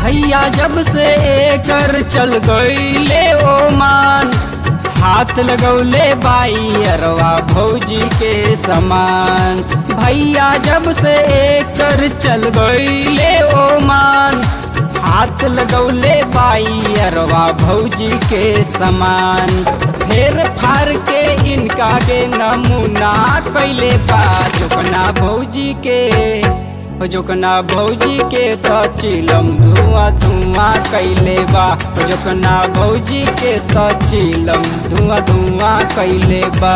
भैया जब से एकर चल गईले ओमान हाथ लगौले बाई अरवा भौजी के समान भैया जब से एकर चल गईले ओमान हाथ लगौले बाई अरवा भौजी के समान फेर फार के इनका के नमूना कैले बा जोकना भौजी के जोकना भौजी के तो चिलम धुआं धुआं कैले बा जोकना भौजी के तो चिलम धुआं धुआं कैले बा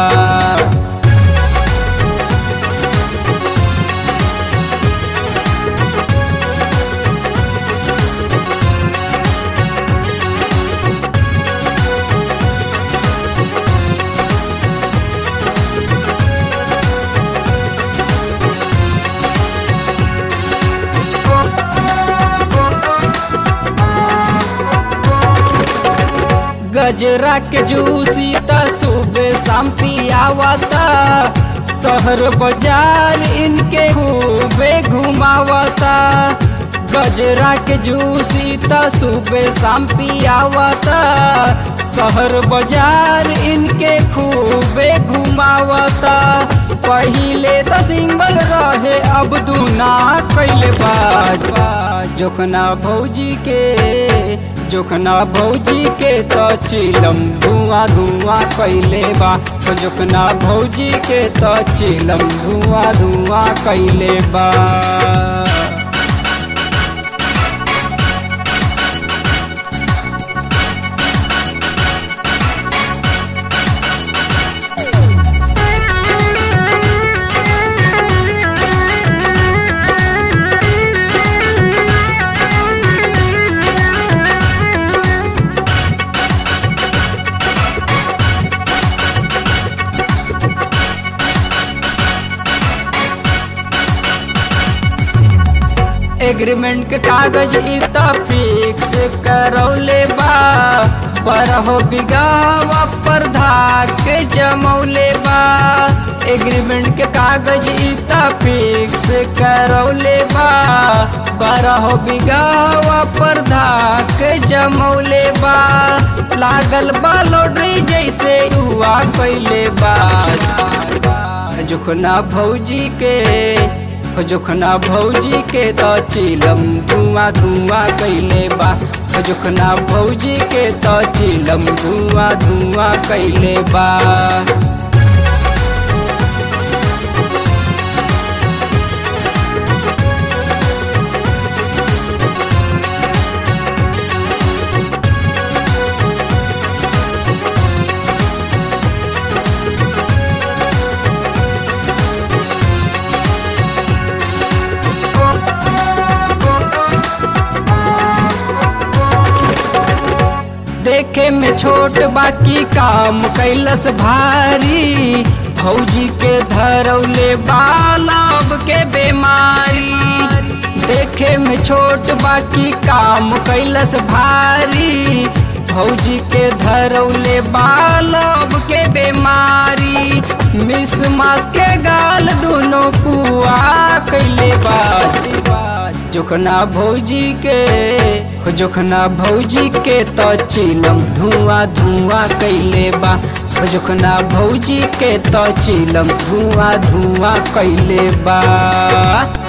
गजरा के जूसी त सुबह शाम पियावता शहर बाजार इनके खूबे घुमावता गजरा के जूसी त सुबह शाम पियावता शहर बाजार इनके खूबे घुमावता पहिले त सिंगल रहे अब दूना कैले बाज जोखना भौजी के जोखना भौजी के तो चिलम धुआं धुआं कैले बा तो जोखना भौजी के तो चिलम धुआं धुआं कैले बा एग्रीमेंट के कागज इता फिक्स करौले बा पर हो बिगावा पर धाक जमौले बा एग्रीमेंट के कागज इता फिक्स करौले बा पर हो बिगावा पर धाक जमौले बा लागल बा लॉटरी जैसे हुआ कैले बा जोखना भौजी के जोखना भौजी के तो चिलम धुआं धुआं कैले बा जोखना भौजी के तो चिलम धुआं धुआं कैले बा देखे में छोट बाकी काम कैलस भारी भौजी के धरौले बालब के बीमारी देखे में छोट बाकी काम कैलस भारी भौजी के धरौले बालब के बीमारी मिस मास के गाल दोनों पुआ कैले बाजी जोखना भौजी के जोखना भौजी के तो चिलम धुआं धुआं कैले बा जोखना भौजी के तो चिलम धुआं धुआं कैले बा